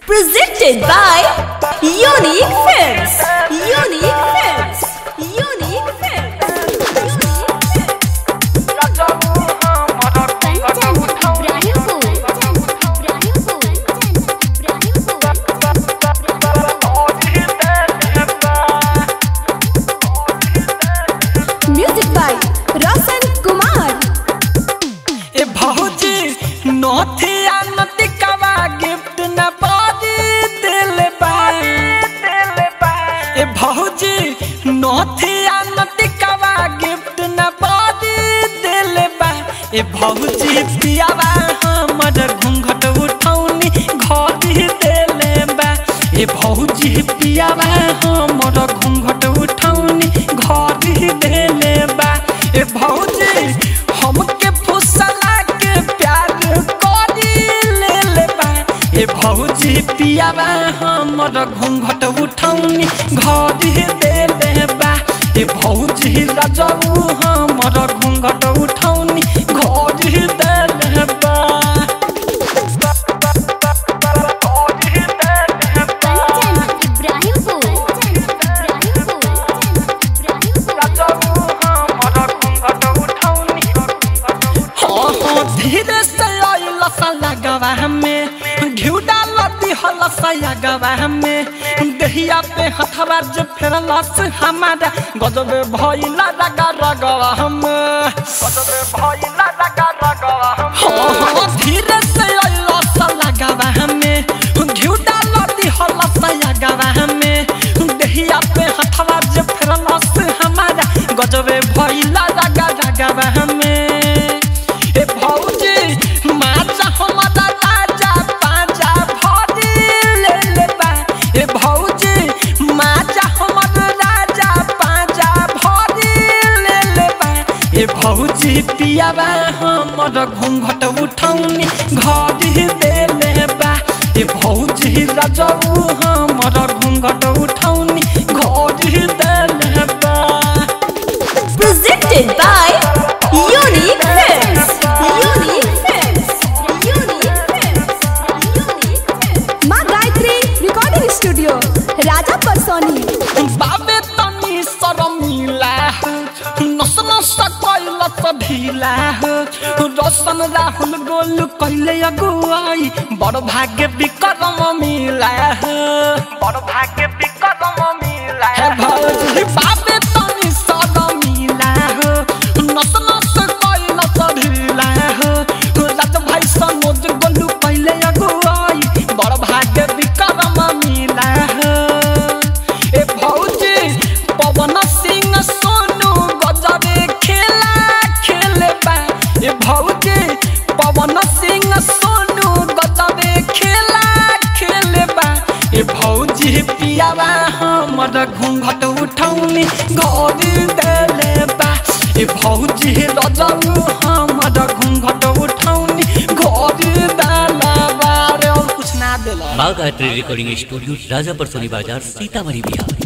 Presented by Unique Films. Unique Films. Unique Films. Kanchan Ibrahimpur Ibrahimpur Music by Roshan Kumar. ए भौजी नोथिया नतिकवा gift न बादी दिल बा ए भौजी नोथिया नतिकवा गिफ्ट न बादी दिल बा ए भौजी पियावा हमर घूंघट उठौनी घोड़ी देले बा ए भौजी पियावा हमर घूंघट उठौनी घोड़ी देले बा ए भौजी हमके फुसला के प्यार करी ले ले बा ए भौजी पियावा हमर घूंघट उठौनी घड़ी दे ले बा ए भौजी रजऊ हमर घूंघट उठौनी घड़ी दे ले बा कंचन इब्राहिमपुर इब्राहिमपुर हाँ हाँ धीरे से आइल लगवा हमें घिउ डाल दिहल सयागवा हमें दहिया पे हथवा जे फेरला से हमारा गजब भइला रगा रगवा हम हाँ हाँ धीरे से आइल लगवा हमें घिउ डाल दिहल सयागवा हमें दहिया पे हथवा जे फेरला से हमारा गजब भइला रगा रगवा हमें ए भौजी माचा हमारा राजा पाजा भरी ले ले बा ए भौजी माचा हमारा राजा पाजा भरी ले ले बा ए भौजी पियाबा हमर घूंघट उठौनी घड़ी दे ले बा ए भौजी रजऊ हमर घूंघट उठौनी घड़ी दे ले बा Presented by Unique Films. Unique Films. Unique Films. Unique Films. माँ गायत्री रिकॉर्डिंग स्टूडियो राजा परसोनी बाबे तनी शरमिला नस नस कैल त ढिला रसन राहुल गोल कैले अगुवाई बड़ भाग्य विक्रम मिला बड़ भाग्य विक्रम मिला हे भौजी बाबे तनी शरमिला नस नस कैल त ढिला राज भाई सनोज गोलू कैले अगुवाई बड़ भाग्य विक्रम मिला ए भौजी पवन सिंह सोनू गजरे खेला खेले बा ए भौजी पवन सिंह सोनू गजरे खेला खेले बा ए भौजी पियावा हमर घूंघट उठौनी घड़ी देले बा ए भौजी रजऊ हमर घूंघट उठौनी घड़ी देला बा रे और कुछ ना देला बाग art recording studio Rajapar Soni बाजार सीतामढ़ी बिहार